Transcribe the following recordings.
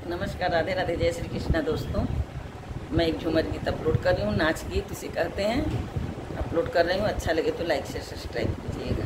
नमस्कार राधे राधे जय श्री कृष्णा दोस्तों मैं एक झूमर गीत अपलोड कर रही हूँ नाच गीत इसे कहते हैं अपलोड कर रही हूँ अच्छा लगे तो लाइक शेयर सब्सक्राइब कीजिएगा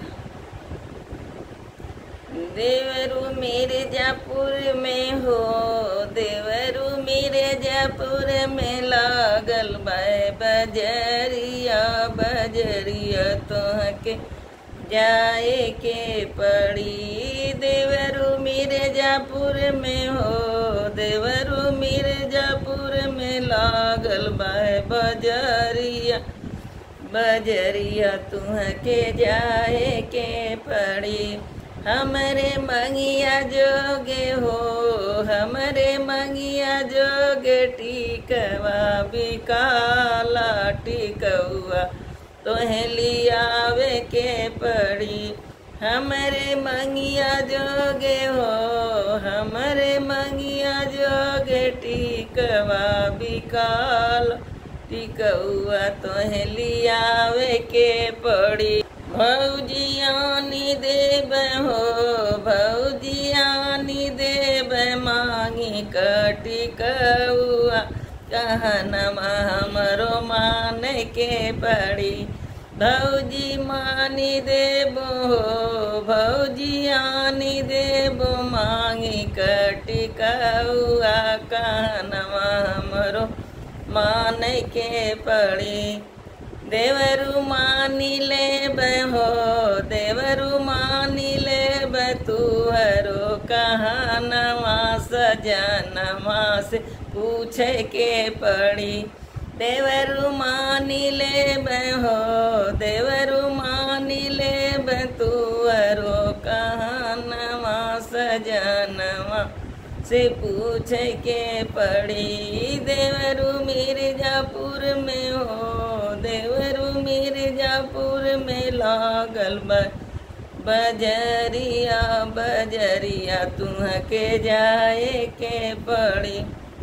देवरू मेरे जयपुर में हो देवरू मेरे जयपुर में लागल बाय बजरिया बजरिया तोहके जाए के पड़ी देवरू मिर्जापुर में हो देवरू मिर्जापुर में लागल बाय बजरिया बजरिया तुहके जाए के पड़ी हमरे मंगिया जोगे हो हमरे मंगिया जोगे टीकवा बिकाला टिकौआ तोहे लियावे के पड़ी हमरे मंगिया जोगे हो हमरे मंगिया जोगे टिकवा बिकाल टिकौआ तोहे लियावे के पड़ी भौजियानी देव हो भौजियानी देव मांगी कटिकौआ कहनमा हमरो मान के पड़ी भौजी मानी देबो हो भौजी आनी देबो मांगी कटिकौआ कहनमा हमरो मान के पड़ी देवरु मानी ले हो देवरु मानी ले तुहरो कहनवा सजनवा से पूछे के पड़ी देवरु मानी ले हो देवरु मानी ले तुअरो कहनवा सजनवा से पूछे के पड़ी देवरु मिर्जापुर में हो देवरु मिर्जापुर में लागल बा बजरिया बजरिया तुहके जाए के पड़ी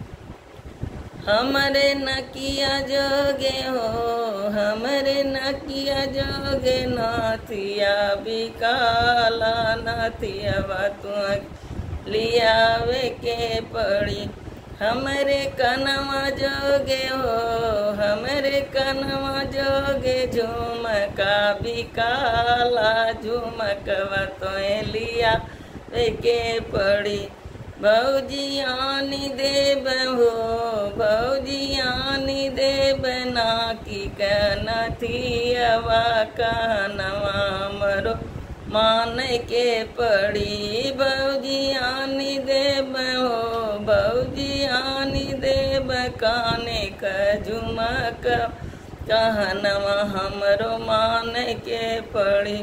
हमरे नकिया जोगे हो हमरे नकिया जोगे नाथिया बिकाला नाथिया तुह लियावे के पड़ी हमरे कनवा जोगे हो हमरे कनवा जोगे झुमका बिकाला झुमकवा तो लिया के पड़ी भौजियानी देव हो भौजियानी देव ना की कनथियवा कहनवा मरो मान के पड़ी भौजियानी देव हो भौजियानी देव काने का झुमक कहनवा हमरो मान के पड़ी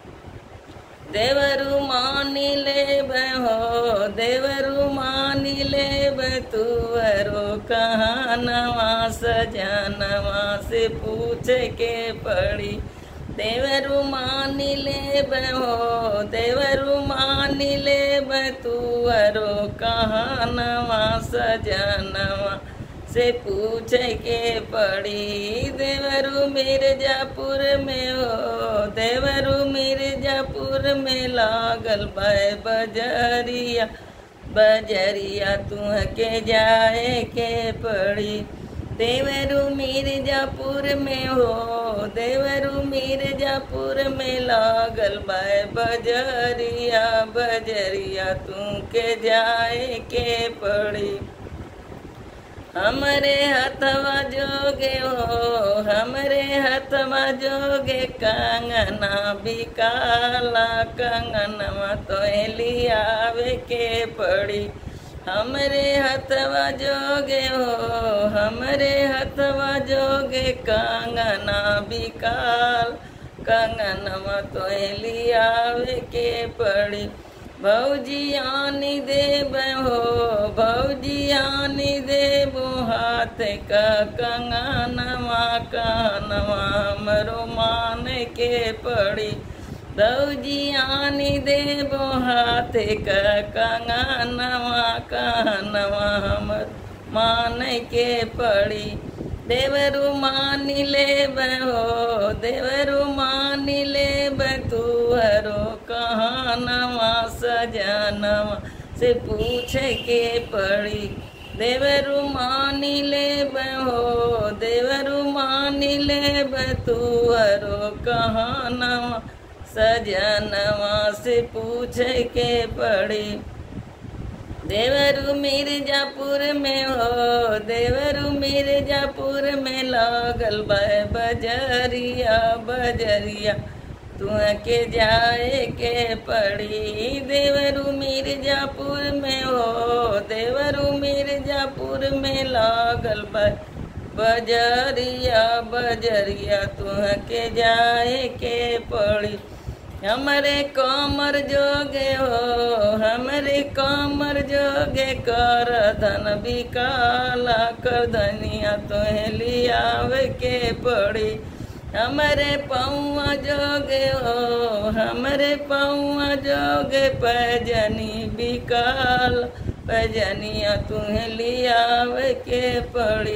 देवरु मानी ले हो देवरु मानी ले तुअरो कहनवा सजनवा से पूछ के पड़ी देवरु मानी ले हो देवरु मानी ले तुअरो कहनवा सजनवा से पूछ के पड़ी देवरु मिर्जापुर में हो देवरु मिर्जापुर में लागल बाय बजरिया बजरिया तुह के जाए के पड़ी देवरु मिर्जापुर में हो देवरु मिर्जापुर में लागल बाय बजरिया बजरिया तू के जाए के पड़ी हमरे हथवा जोगे हो हमरे हथवा जोगे कंगना बिकाला कंगनवा तो लियावे के पड़ी हमरे हथवा जोगे हो हमरे हथवा जोगे कंगना बिकाल कंगनवा तो लियावे के पड़ी भौजियानी देव हो भौजियानी देव हाथ का कंगनवा कानवा मरो मान के पड़ी भौजियानी देव हाथ का कंगनवा कानवा हमर मान के पड़ी देवरु मानी ले हो देवरु मानी ले तुहरो कहानवा सजनवा से पूछे के पड़ी देवरु मानी ले हो देवरु मानी ले तुअरो कहानवा सजनवा से पूछे के पड़ी देवरु मिर्जापुर में हो देवरु मिर्जापुर में लागल बाय बजरिया बजरिया तू के जाए के पड़ी देवरु मिर्जापुर में हो देवरु मिर्जापुर में लागल बाय बजरिया बजरिया तू के जाए के पड़ी हमरे कमर जोगे हो हमरे कमर जोगे कर धन बिकाला कर धनिया तोहे लियावे के पड़ी हमरे पौआ जोगे हो हमरे पौआ जोगे पैजनी बिकाल पैजनिया तुम्हें लियावे के पड़ी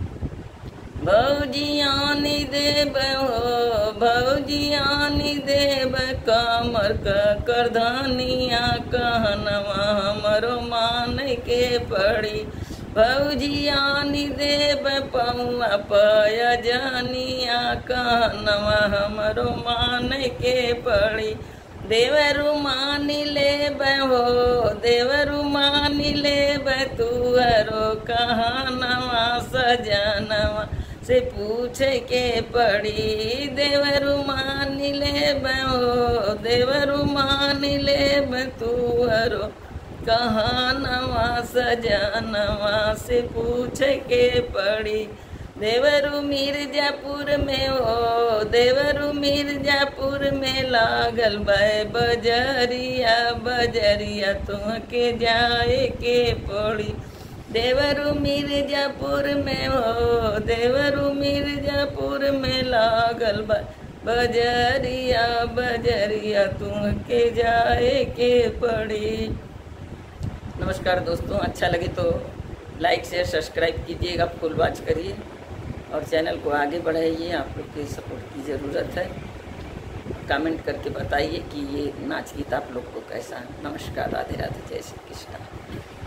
भौजियानी देव हो भौजियानी देव कमर कर धनिया कहनवा हमरो मान के पड़ी भौजियानी देव पौआ पय जनिया कहनवा हमरो मान के पड़ी देवरु मानी ले हो देवरु मानी ले तुअरो कहनवा सजनवा से पूछे के पड़ी देवरु मान ले हो देवरु मान ले तुअरो कहानवा सजनवा से पूछे के पड़ी देवरु मिर्जापुर में हो देवरु मिर्जापुर में लागल बाय बजरिया बजरिया तुमके जाए के पड़ी देवरु मिर्जापुर में हो देवरु मिर्जापुर में लागल बा बजरिया बजरिया तुमके जाए के पड़ी नमस्कार दोस्तों अच्छा लगे तो लाइक शेयर सब्सक्राइब कीजिएगा फुल वॉच करिए और चैनल को आगे बढ़ाइए आप लोग की सपोर्ट की ज़रूरत है कमेंट करके बताइए कि ये नाच गीत आप लोग को कैसा है नमस्कार राधे राधे जय श्री कृष्णा